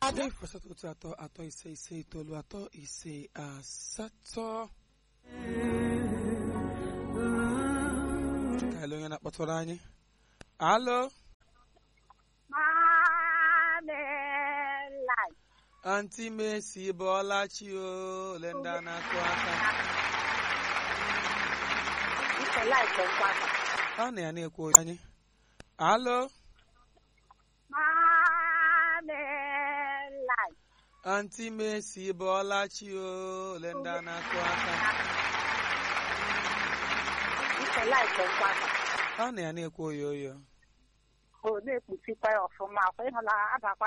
adị asatọ otu atọ atọ ise ise itoolu atọ ise asatọ ka ele onye na-akpọtụrụ anyị alo Mamelai. anti mesi bọọla chi o ole ndị a na-akụ aka Ike laịtị nkwata. a na ya na-ekwu onye anyị alo Mamelai. anti mesi bọọla chi o ole ndị a na-akụ aka Ike laịtị nkwata. a na ya na-ekwu oyo oyo O na-ekpuchikwa ya ọfụma. Kwa ịhụla abakwa